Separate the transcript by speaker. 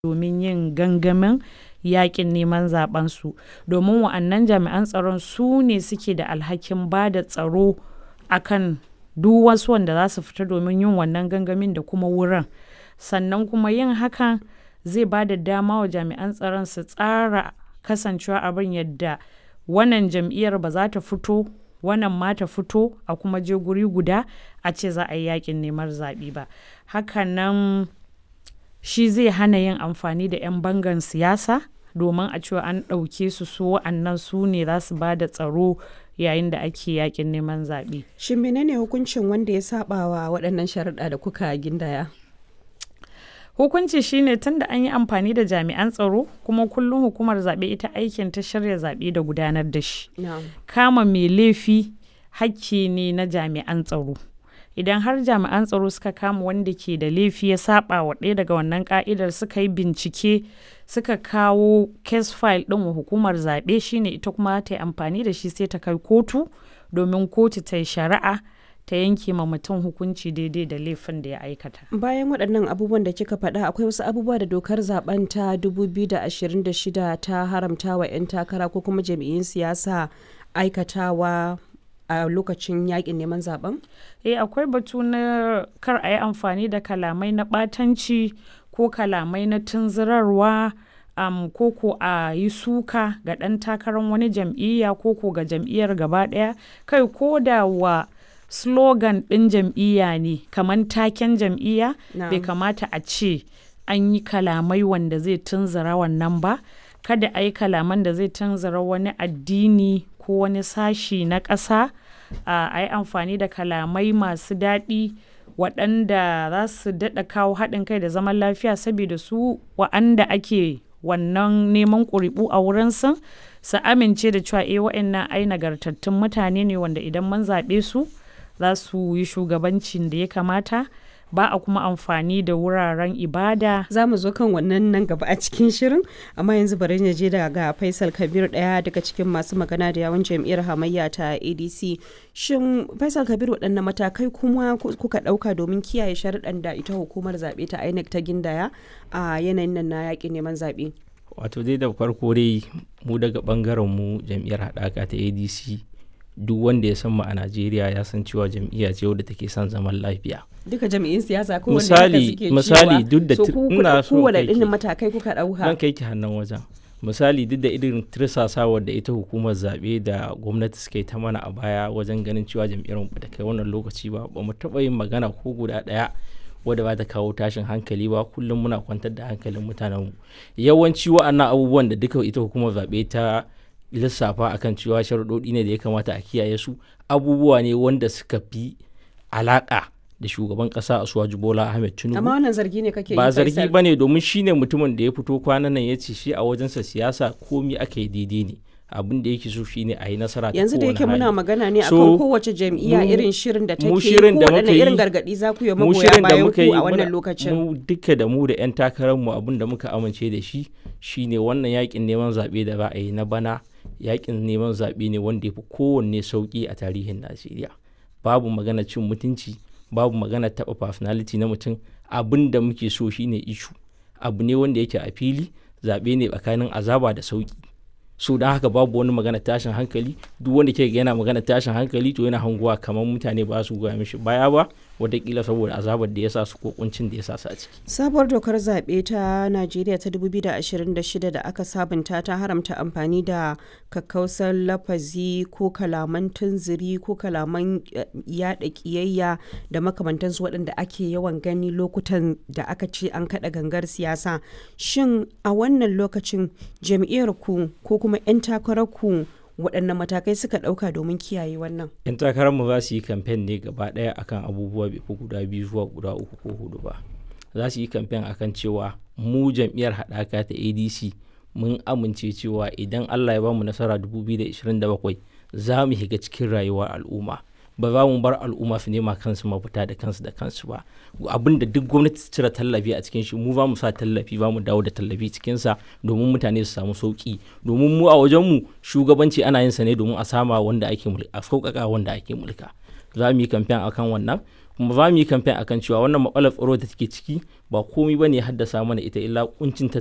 Speaker 1: domin yin gangamin yakin neman zaɓensu domin wa'annan jami'an tsaron su ne suke da alhakin ba da tsaro akan duk wasu wanda za su fita domin yin wannan gangamin da kuma wurin sannan kuma yin hakan zai ba da dama wa jami'an tsaron su tsara kasancewa abin yadda wannan jam'iyyar ba za ta fito wannan ma ta fito a kuma je guri guda a ce za a yi yakin neman zaɓe ba hakanan shi zai hana yin amfani da 'yan bangan siyasa domin a cewa an ɗauke su su wa'annan su ne za su ba da tsaro yayin da ake yakin neman zaɓe.
Speaker 2: Shin menene hukuncin wanda ya saba wa waɗannan sharaɗa da kuka gindaya?
Speaker 1: Hukunci shine tun da an yi amfani da jami'an tsaro kuma kullum hukumar zaɓe ita aikin ta shirya zaɓe da gudanar da shi. Kama mai laifi hakki ne na jami'an tsaro. Idan har jami'an tsaro suka kama wanda ke da laifi ya saba wa ɗaya daga wannan ka'idar suka yi bincike suka kawo case file ɗin wa hukumar zaɓe shine ita kuma ta yi amfani da shi sai ta kai kotu domin kotu ta yi shari'a ta yanke ma mutum hukunci daidai da laifin da ya aikata.
Speaker 2: Bayan waɗannan abubuwan da kika faɗa akwai wasu abubuwa da dokar zaben ta 2026 ta haramta wa 'yan takara ko kuma jami'in siyasa aikatawa a lokacin yakin neman zaben?
Speaker 1: Eh akwai batu na kar a yi amfani da kalamai na ɓatanci ko kalamai na tunzurarwa um, ko ko a yi suka ga ɗan takarar wani jam'iyya ko ko ga jam'iyyar gaba ɗaya kai ko da wa slogan ɗin jam'iyya ne kamar taken jam'iyya bai kamata a ce an yi kalamai wanda zai tunzura wannan ba kada a yi kalaman da zai tunzura wani addini ko wani sashi na ƙasa a yi amfani da kalamai masu daɗi waɗanda za su daɗa kawo haɗin kai da zaman lafiya saboda su wa'anda ake wannan neman ƙuri'u a wurinsu su amince da cewa eh wa'annan ai nagartattun mutane ne wanda idan mun zaɓe su za su yi shugabancin da ya kamata ba a kuma amfani da wuraren ibada.
Speaker 2: Za mu zo kan wannan nan gaba a cikin shirin, amma yanzu bari na je daga Faisal Kabir ɗaya daga cikin masu magana da yawan jam'iyyar hamayya ta ADC. Shin Faisal Kabir waɗanne matakai kuma kuka ɗauka domin kiyaye sharuɗan da ita hukumar zaɓe ta INEC ta gindaya a yanayin nan na yaƙin neman zaɓe?
Speaker 3: Wato dai da farko dai mu daga ɓangaren mu jam'iyyar haɗaka ta ADC duk wanda ya san mu a Najeriya ya san cewa jam'iyya ce wadda take son zaman lafiya.
Speaker 2: Duka jam'iyyun siyasa ko
Speaker 3: misali misali duk da
Speaker 2: ina so kowane irin matakai kuka dauka.
Speaker 3: Zan kai ki hannun wajen. Misali duk da irin tirsasawar da ita hukumar zaɓe da gwamnati suka yi ta mana a baya wajen ganin cewa jam'iyyar mu ta kai wannan lokaci ba ba mu taɓa yin magana ko guda ɗaya wadda ba ta kawo tashin hankali ba kullum muna kwantar da hankalin mutanenmu yawanci wa'annan abubuwan da duka ita hukumar zaɓe ta lissafa akan cewa sharuɗoɗi ne da ya kamata a kiyaye su abubuwa ne wanda suka fi alaƙa da shugaban ƙasa a suwaji bola ahmed tinubu
Speaker 2: amma wannan zargi ne kake
Speaker 3: ba zargi ba ne domin shi ne mutumin da ya fito kwanan nan ya ce shi a wajensa siyasa komi aka yi daidai ne abin da yake so shine a yi nasara
Speaker 2: yanzu da yake muna magana ne akan kowace jam'iyya irin shirin da take ko wadanne irin gargadi za ku yi magoya bayan ku a wannan lokacin
Speaker 3: mu duka da mu da yan takarar mu abin da muka amince da shi shine wannan yakin neman zaɓe da za a yi na bana yakin neman zaɓe ne wanda ya fi kowanne sauƙi a tarihin najeriya babu magana cin mutunci babu magana taɓa personality na mutum abin da muke so shine ishu abu ne wanda yake a fili zaɓe ne tsakanin azaba da sauƙi so don haka babu wani magana tashin hankali duk wanda ke yana magana tashin hankali to yana hanguwa kamar mutane ba su goya mishi baya ba watakila saboda azabar da ya sa su ko kuncin da ya sa su a ciki.
Speaker 2: Sabuwar dokar zaɓe ta Najeriya ta 2026 da aka sabunta ta haramta amfani da kakkausar lafazi ko kalaman tunziri ko kalaman yaɗa ƙiyayya da makamantansu waɗanda ake yawan gani lokutan da aka ce an kaɗa gangar siyasa. Shin a wannan lokacin jam'iyyar ku ko kuma 'yan takarar ku waɗanne matakai suka ɗauka domin kiyaye wannan?
Speaker 3: 'yan takararmu za su yi kamfen ne gaba ɗaya akan abubuwa bai fi guda biyu zuwa guda uku ko hudu ba za su yi kamfen akan cewa mu jam'iyyar haɗaka ta adc mun amince cewa idan allah ya bamu nasara 2027 za mu shiga cikin rayuwar al'umma ba za mu bar al'umma su nema kansu mafita da kansu da kansu ba abin da duk gwamnati ta cire tallafi a cikin shi mu ba mu sa tallafi ba mu dawo da tallafi cikin sa domin mutane su samu sauki domin mu a wajen mu shugabanci ana yin sa ne domin a sama wanda ake mulka a sauƙaƙa wanda ake mulka za mu yi kamfen akan wannan kuma za mu yi kamfen akan cewa wannan matsalar tsaro da take ciki ba komai bane haddasa mana ita illa kuncin